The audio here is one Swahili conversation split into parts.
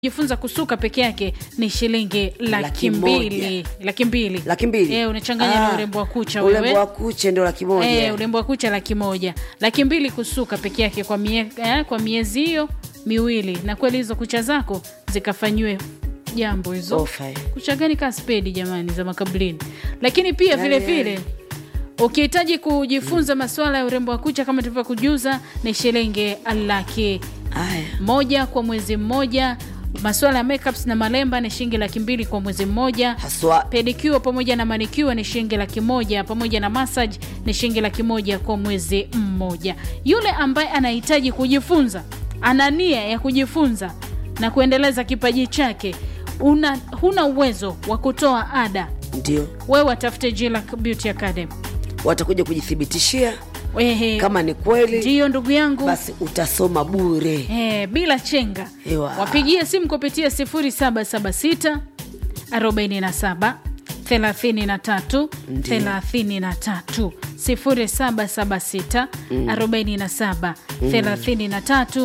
jifunza kusuka peke yake ni shilingi laki Laki mbili laki mbili laki mbili Eh, unachanganya na Ah, urembo wa kucha urembo wewe wa kucha ndio laki moja Eh, urembo wa kucha laki moja laki mbili kusuka peke yake kwa, mie, eh, kwa miezi hiyo miwili na kweli hizo kucha zako zikafanyiwe jambo hizo Ofa, eh. kucha gani kaa spedi jamani za makablini lakini pia Yale, vile yale. vile ukihitaji kujifunza masuala ya urembo wa kucha kama tulivyokujuza ni shilingi laki haya moja kwa mwezi mmoja masuala ya makeups na malemba ni shilingi laki mbili kwa mwezi mmoja haswa pedicure pamoja na manicure ni shilingi laki moja pamoja na massage ni shilingi laki moja kwa mwezi mmoja yule ambaye anahitaji kujifunza ana nia ya kujifunza na kuendeleza kipaji chake una, huna uwezo wa kutoa ada ndio wewe watafute Jillac Beauty Academy watakuja kujithibitishia Ehe, kama ni kweli ndiyo ndugu yangu basi utasoma bure Eh, bila chenga Ewa. wapigie simu kupitia 0776 47 33 Ndiyo. 33 0776 47 33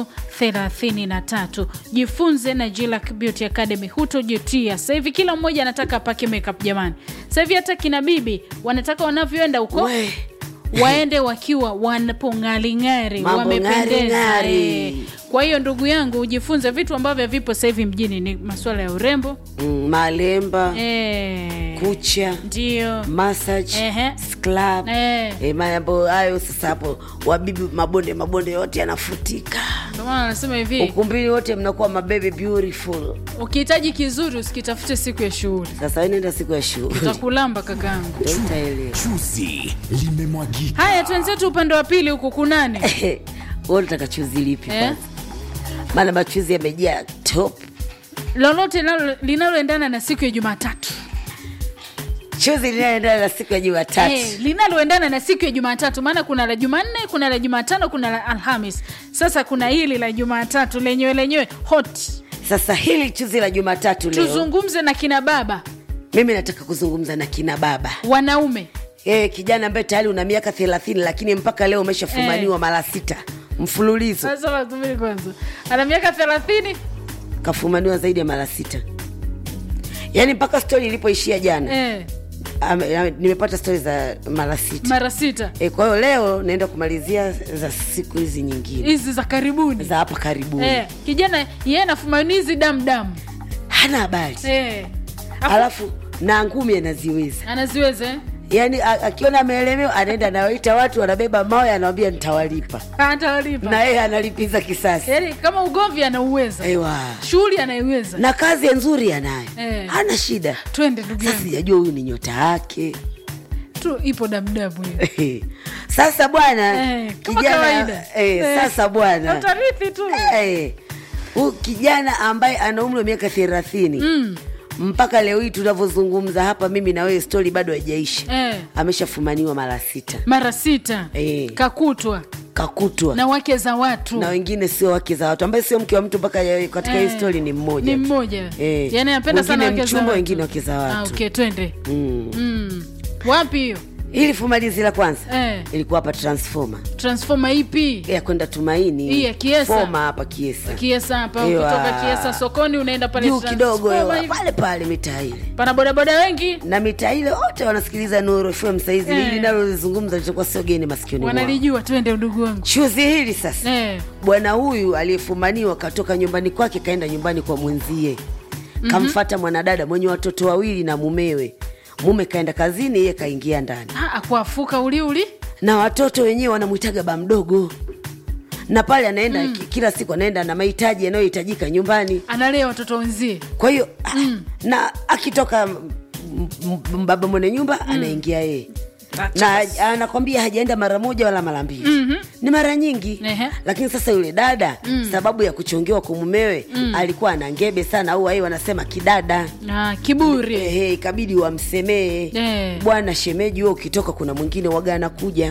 33 jifunze na Jillac Beauty Academy hutojutia sasa hivi kila mmoja anataka apake makeup jamani sasa hivi hata kina bibi wanataka wanavyoenda huko We. waende wakiwa wanapong'aring'ari Mambo wamependeza ng'ari-ng'ari. eh. kwa hiyo ndugu yangu ujifunze vitu ambavyo vipo sasa hivi mjini ni masuala ya urembo mm, malemba eh, kucha ndio massage Ehe. scrub Eh. eh, mambo hayo sasa hapo wabibi mabonde mabonde yote yanafutika ndio maana anasema hivi ukumbini wote mnakuwa mababy beautiful ukihitaji kizuri usikitafute siku ya shughuli sasa we nenda siku ya shughuli utakulamba kakaangu Ndio utaelewa chuzi limemwagika haya twenzetu upande wa pili huku kunani wewe unataka chuzi lipi Eh? kwanza maana machuzi yamejaa top lolote linalo- linaloendana na siku ya jumatatu chuzi linaendana na siku ya jumatatu Eh, linaloendana na siku ya jumatatu maana kuna la jumanne kuna la jumatano kuna la alhamis sasa kuna hili la jumatatu lenyewe lenyewe hot sasa hili chuzi la jumatatu leo tuzungumze na kina baba mimi nataka kuzungumza na kina baba wanaume e, kijana ambaye tayari una miaka thelathini lakini mpaka leo umeshafumaniwa Eh. mara sita mfululizo sasa wasubiri kwanza ana miaka thelathini kafumaniwa zaidi ya mara sita yaani mpaka stori ilipoishia jana eh, ame- ame- nimepata stori za mara sita mara sita e, kwa hiyo leo naenda kumalizia za siku hizi nyingine hizi za karibuni za hapa karibuni eh, kijana yeye anafumanizi damdamu hana habari eh. Afu- alafu na ngumi anaziweza anaziweza eh? yaani a- akiona ameelemewa anaenda anawaita watu wanabeba mawe anawambia nitawalipa atawalipa na yeye analipiza kisasi yaani kama ugomvi anauweza Ewa. shughuli anaiweza na kazi nzuri anayo Eh. hana shida twende ndugu sasa yangu sijajua huyu ni nyota yake tu ipo damdamu hiyo sasa bwana Eh, kama kawaida. eh, Eh, sasa bwana utarithi tu Eh, huyu kijana ambaye ana umri wa miaka thelathini mm. mpaka leo hii tunavyozungumza hapa mimi na wewe stori bado haijaisha eh. ameshafumaniwa mara sita mara sita Eh. kakutwa kakutwa na wake za watu na wengine sio wake za watu ambaye sio mke wa mtu mpaka ya- katika Eh, hii stori ni mmoja ni tu. mmoja Eh, yani anapenda sana wengine wake za mchumba watu. wengine wake za ah, watu okay, twende mm. mm. wapi hiyo ili fumalizi la kwanza Eh. ilikuwa hapa transformer transforma ipi ya kwenda tumaini Hii ya Kiesa. Foma hapa kiesa kiesa hapa Ewa. ukitoka kiesa sokoni unaenda pale juu kidogo Transforma ewa, hivi. pale pale mitaa ile pana bodaboda wengi na mitaa ile wote wanasikiliza nuru fm saizi Eh. hili nalolizungumza litakuwa sio geni masikioni mwao wanalijua twende ndugu wangu chuzi hili sasa eh. bwana huyu aliyefumaniwa katoka nyumbani kwake kaenda nyumbani kwa mwenzie kamfata mwanadada mwenye watoto wawili na mumewe mume kaenda kazini yeye kaingia ndani Ah, akuafuka uliuli na watoto wenyewe wanamwitaga ba mdogo na pale anaenda mm. kila siku anaenda na mahitaji yanayohitajika nyumbani analea watoto wenzie kwa hiyo mm. na akitoka m- m- m- baba mwenye nyumba mm. anaingia yeye na anakwambia hajaenda mara moja wala mara mbili mm-hmm. ni mara nyingi Ehe. lakini sasa yule dada mm. sababu ya kuchongewa kwa mumewe mm. alikuwa ana ngebe sana au wai wanasema kidada ah, kiburi Ehe, ikabidi wamsemee Eh. bwana shemeji huo ukitoka kuna mwingine waga anakuja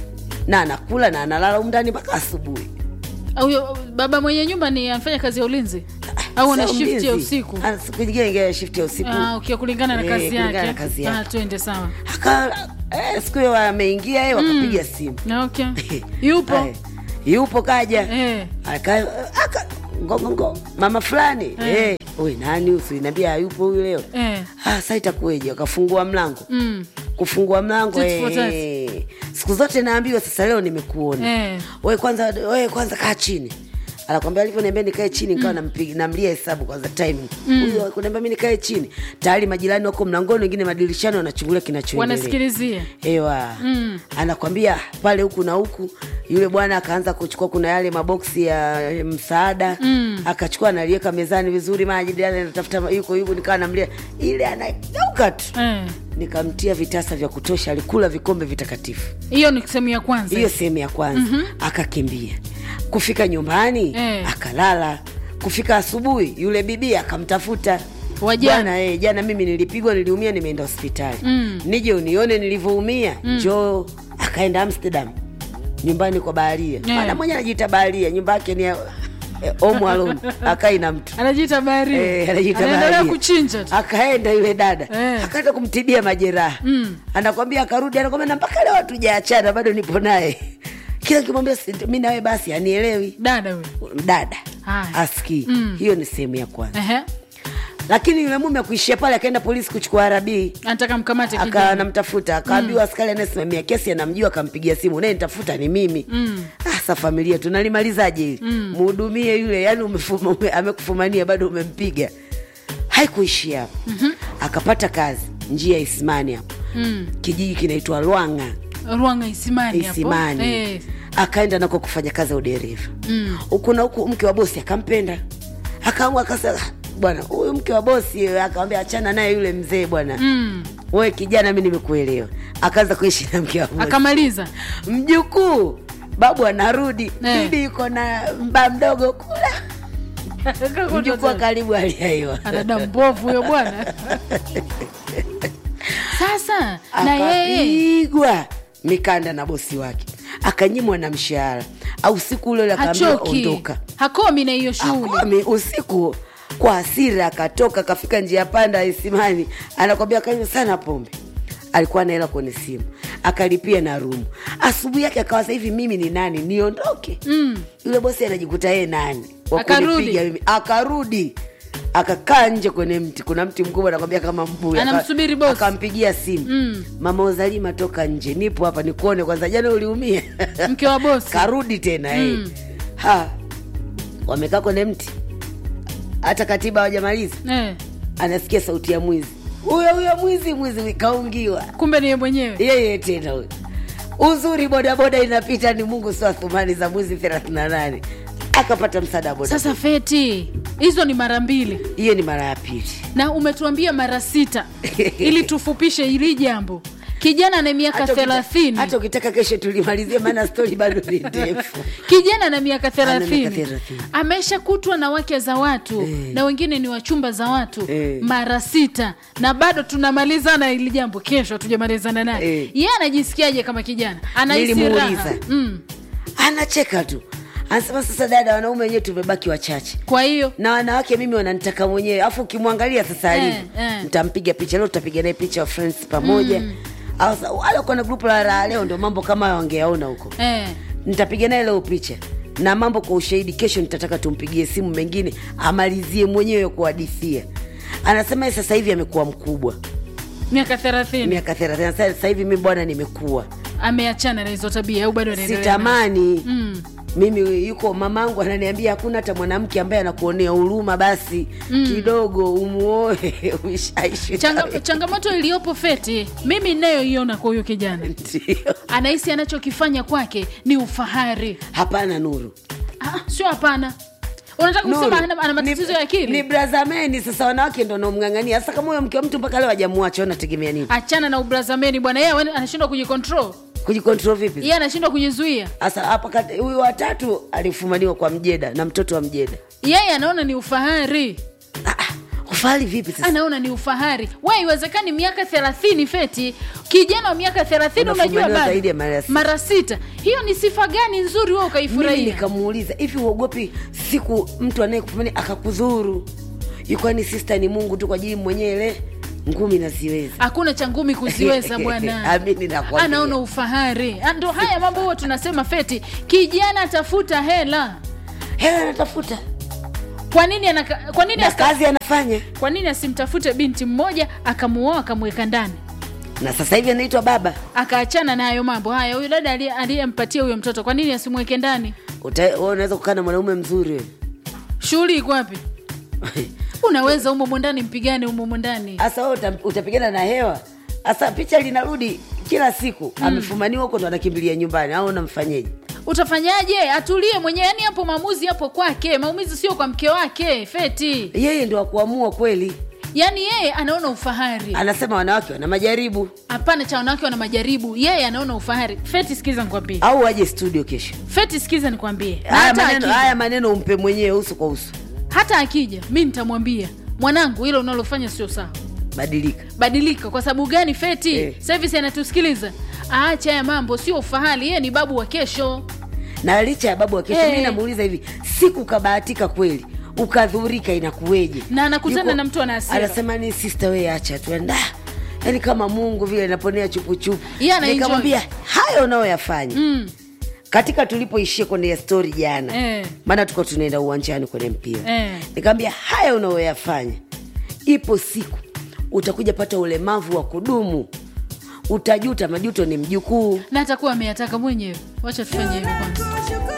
na anakula na analala humu ndani mpaka asubuhi huyo baba mwenye nyumba ni anafanya kazi ya ulinzi au ana Sio shift ya mlinzi. usiku Ana siku nyingine ingia shift ya usiku ah, okay, kulingana na Eh, kazi kulingana yake na kazi ah, yake. twende sawa Aka- eh, siku hiyo ameingia yeye wakapiga simu Na okay. yupo Aya, yupo kaja eh. Aka- aka- ngongongo mama fulani Eh. eh. we nani usiniambia hayupo huyu leo Eh. ah, sa itakuweje wakafungua mlango Mm. kufungua mlango Tit for tat. eh, siku zote naambiwa sasa leo nimekuona Eh. we kwanza we kwanza kaa chini anakwambia alivyoniambia nikae chini nikawa nampiga namlia hesabu kwanza timing huyo kuniambia mi nikae chini tayari majirani wako mlangoni wengine madirishani wanachungulia kinachoendelea wanasikilizia ewa anakwambia pale huku na huku yule bwana akaanza kuchukua kuna yale maboksi ya msaada mm. akachukua analiweka mezani vizuri maji jirani anatafuta ma- yuko yuko nikawa namlia ile anageuka tu Eh. nikamtia vitasa vya kutosha alikula vikombe vitakatifu hiyo ni sehemu ya kwanza hiyo sehemu ya kwanza mm-hmm. akakimbia kufika nyumbani Eh. akalala kufika asubuhi yule bibi akamtafuta Wajana. Bwana, eh, jana mimi nilipigwa niliumia nimeenda hospitali mm. nije unione nilivyoumia mm. njoo akaenda amsterdam nyumbani kwa baharia Eh. maana mwenye anajiita baharia nyumba yake ni ya eh, home alone akai na mtu anajiita baharia Eh, anajiita anaendelea baharia. kuchinja tu akaenda yule dada Eh. akaenda kumtibia majeraha mm. anakwambia akarudi anakwambia na mpaka leo hatujaachana bado nipo naye kila kimwambia mi nawe basi anielewi dada huyo dada Haya. asikii mm. hiyo ni sehemu ya kwanza Ehe. lakini yule mume akuishia pale akaenda polisi kuchukua arabii anataka mkamate aka kijana namtafuta akaambiwa askari anayesimamia kesi anamjua akampigia simu naye nitafuta ni mimi mm. asa familia tunalimalizaje hili mhudumie yule yani umefuma, ume, amekufumania bado umempiga haikuishia hapo mm-hmm. akapata kazi njia ya isimani hapo mm. kijiji kinaitwa lwanga ruanga isimani hapo isimani Eh. akaenda nako kufanya kazi ya udereva huku na huku mke wa bosi akampenda akaamua akasema "Ah, bwana huyu mke wa bosi akamwambia achana naye yule mzee bwana Mm. we kijana mi nimekuelewa akaanza kuishi na mke wa bosi akamaliza mjukuu babu anarudi Eh. bibi yuko na mba mdogo kula mjukuu wa karibu aliaiwa anada mbovu huyo bwana sasa na yeye akapigwa mikanda na bosi wake akanyimwa na mshahara au siku ule ule akaambiwa hachoki ondoka hakomi na hiyo shughuli Akwami, usiku kwa hasira akatoka akafika njia panda ya isimani anakwambia kanywa sana pombe alikuwa na hela kwenye simu akalipia na rumu asubuhi yake akawa sasa hivi mimi ni nani niondoke mm. yule bosi anajikuta yeye nani wa Akarudi. kunipiga mimi akarudi akakaa nje kwenye mti kuna mti mkubwa anakwambia kama mbuyu Aka- Anamsubiri bosi. akampigia simu mm. mama uzalima toka nje nipo hapa nikuone kwanza jana uliumia mke wa bosi karudi tena mm. ha wamekaa kwenye mti hata katiba hawajamaliza eh. anasikia sauti ya mwizi huyo huyo mwizi mwizi kaungiwa kumbe niye mwenyewe yeye tena huyo uzuri bodaboda inapita ni mungu sio athumani za mwizi 38 akapata msaada wa boda sasa feti hizo ni mara mbili hiyo ni mara ya pili na umetuambia mara sita ili tufupishe hili jambo kijana na miaka Hata ukita- thelathini hata ukitaka kesho tulimalizie maana stori bado ni ndefu kijana na miaka miaka thelathini thelathini. ameshakutwa na wake za watu na wengine ni wachumba za watu Eh. mara sita na bado tunamalizana hili jambo kesho hatujamalizana naye Eh. ye anajisikiaje kama kijana anahisi raha Nilimuuliza. mm. anacheka tu anasema sasa dada wanaume wenyewe tumebaki wachache kwa hiyo na wanawake mimi wananitaka mwenyewe afu ukimwangalia sasa Eh, alivyo eh. mtampiga picha leo tutapiga naye picha wa friends pamoja mm. au sa- wale wako na grupu la raha leo ndio mambo kama hayo wangeyaona huko eh. nitapiga naye leo picha na mambo kwa ushahidi kesho nitataka tumpigie simu mengine amalizie mwenyewe kuhadithia anasema yeye sasa hivi amekuwa mkubwa miaka thelathini miaka thelathini Sasa- sasa hivi mi bwana nimekuwa ameachana na hizo tabia au bado anaendelea nazo? sitamani Mm. mimi yuko mamangu ananiambia hakuna hata mwanamke ambaye anakuonea huruma basi mm. kidogo umuoe uishaishi Changa, naye. changamoto iliyopo feti mimi inayoiona kwa huyo kijana Ndio. anahisi anachokifanya kwake ni ufahari hapana nuru ah, sio hapana unataka Nuru, kusema ana, ana matatizo ni- ya akili ni brazameni sasa wanawake ndo naomng'ang'ania sasa kama huyo mke wa mtu mpaka leo hajamwacha unategemea nini achana na ubrazameni bwana yeye wana- anashindwa kujikontrol kujikontrol vipi yeye anashindwa kujizuia sasa hapa kati- huyu watatu alifumaniwa kwa mjeda na mtoto wa mjeda yeye anaona ni ufahari ah, ah, ufahari vipi sasa anaona ni ufahari we iwezekani miaka thelathini feti kijana wa miaka thelathini unajua Unafumaniwa bado zaidi ya mara sita. mara sita hiyo ni sifa gani nzuri we mimi ukaifurahia nikamuuliza hivi uogopi siku mtu anayekufumania akakudhuru ikwani sista ni mungu tu kwa ajili mwenyewe ile ngumi naziweza hakuna cha ngumi kuziweza bwana Amini nakwambia. anaona ufahari Ah, ndo haya mambo huwa tunasema feti kijana tafuta hela hela natafuta kwa nini anaka, kwa nini na asa, kazi anafanya kwa nini asimtafute binti mmoja akamuoa akamweka ndani na sasa hivi anaitwa baba akaachana na hayo mambo haya huyu dada aliye- aliyempatia huyo mtoto kwa nini asimweke ndani Uta- wewe unaweza kukaa na mwanaume mzuri wewe. shughuli iko wapi unaweza umomo ndani mpigane umomo ndani hasa wewe uta- utapigana na hewa hasa picha linarudi kila siku amefumaniwa huko ndo anakimbilia nyumbani au unamfanyeje utafanyaje atulie mwenyewe yani hapo maamuzi yapo kwake maumizi sio kwa mke wake feti yeye ndo akuamua kweli yaani yeye anaona ufahari anasema wanawake wana majaribu hapana cha wanawake wana majaribu yeye anaona ufahari feti sikiza nikwambie au aje studio kesho feti sikiza nikwambie Na haya hata maneno, akija- haya maneno umpe mwenyewe uso kwa uso hata akija mi nitamwambia mwanangu hilo unalofanya sio sawa badilika badilika kwa sababu gani feti Eh. service anatusikiliza aache haya mambo sio ufahari yeye ni babu wa kesho na licha ya babu wa kesho Eh. mi namuuliza hivi siku kabahatika kweli ukadhurika inakuweje Na anakutana Yuko- na mtu ana hasira. anasema ni sister we acha tu enda yaani kama mungu vile naponea chupuchupu Yeye ana enjoy. nikamwambia hayo unayoyafanya mm. katika tulipoishia kwenye stori jana Eh. maana tuko tunaenda uwanjani kwenye mpira Eh. nikamwambia haya unayoyafanya ipo siku utakuja pata ulemavu wa kudumu utajuta majuto ni mjukuu na atakuwa ameyataka mwenyewe wacha tufanye hivyo kwanza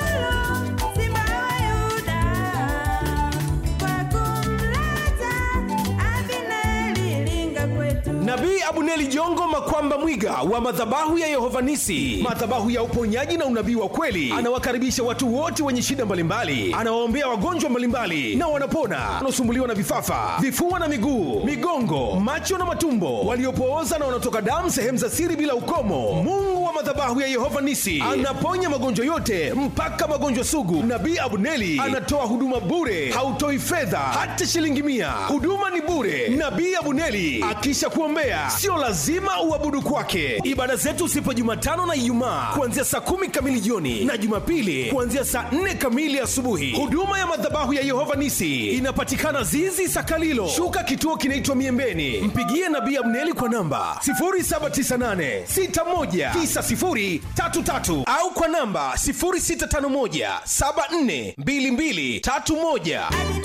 nabii abuneli jongo makwamba mwiga wa madhabahu ya yehovanisi madhabahu ya uponyaji na unabii wa kweli anawakaribisha watu wote wenye shida mbalimbali anawaombea wagonjwa mbalimbali na wanapona wanaosumbuliwa na vifafa vifua na miguu migongo macho na matumbo waliopooza na wanaotoka damu sehemu za siri bila ukomo mungu wa madhabahu ya yehova nisi anaponya magonjwa yote mpaka magonjwa sugu nabii abuneli anatoa huduma bure hautoi fedha hata shilingi mia huduma ni bure nabii abuneli akisha kuombea sio lazima uabudu kwake ibada zetu sipo jumatano na ijumaa kuanzia saa kumi kamili jioni na jumapili kuanzia saa nne kamili asubuhi huduma ya madhabahu ya yehova nisi inapatikana zizi sakalilo shuka kituo kinaitwa miembeni mpigie nabii abneli kwa namba 798619033 au kwa namba 0651742231